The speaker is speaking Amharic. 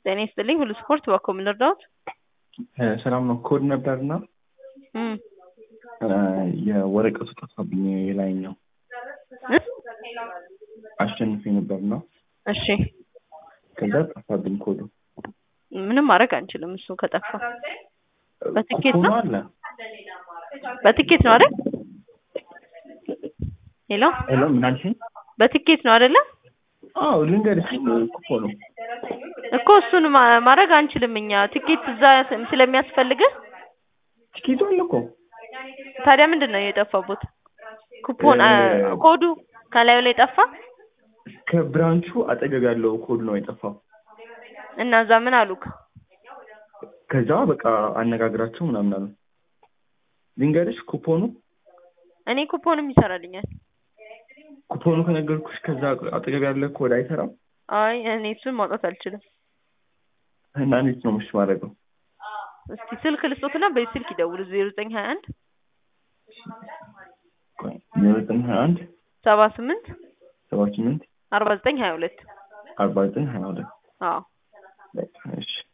ጤና ይስጥልኝ ሁሉ ስፖርት ባኮ ምን ልርዳዎት? ሰላም ነው። ኮድ ነበርና እም የወረቀቱ ጠፋብኝ። የላይኛው እ አሸንፌ ነበርና እሺ ከዛ ጠፋብኝ ኮዱ። ምንም ማድረግ አንችልም። እሱ ከጠፋ በትኬት ኩፖኑ ነው አለ። በትኬት ነው አይደል? ሄሎ ሄሎ ምን አልሽኝ? በትኬት ነው አይደለ? አዎ ልንገርሽ ኩፖኑ እኮ እሱን ማ- ማድረግ አንችልም እኛ ትኬት እዛ ስለሚያስፈልግህ። ቲኬቱ አለ እኮ ታዲያ ምንድን ነው የጠፋቦት? ኩፖን አ- እ- ኮዱ ከላዩ ላይ ጠፋ ከብራንቹ አጠገብ ያለው ኮድ ነው የጠፋው። እና እዛ ምን አሉክ? ከዛ በቃ አነጋግራቸው ምናምን አሉ። ልንገርሽ ኩፖኑ እኔ ኩፖንም ይሰራልኛል። ኩፖኑ ከነገርኩሽ ከዛ አጠገብ ያለ ኮድ አይሰራም አይ እኔ እሱን ማውጣት አልችልም። እና እንዴት ነው ምሽ ማድረገው? እስኪ ስልክ ልስጦትና በዚህ ስልክ ይደውሉ ዜሮ ዘጠኝ ሀያ አንድ ዘጠኝ ሀያ አንድ ሰባ ስምንት ሰባ ስምንት አርባ ዘጠኝ ሀያ ሁለት አርባ ዘጠኝ ሀያ ሁለት አዎ በቃ እሺ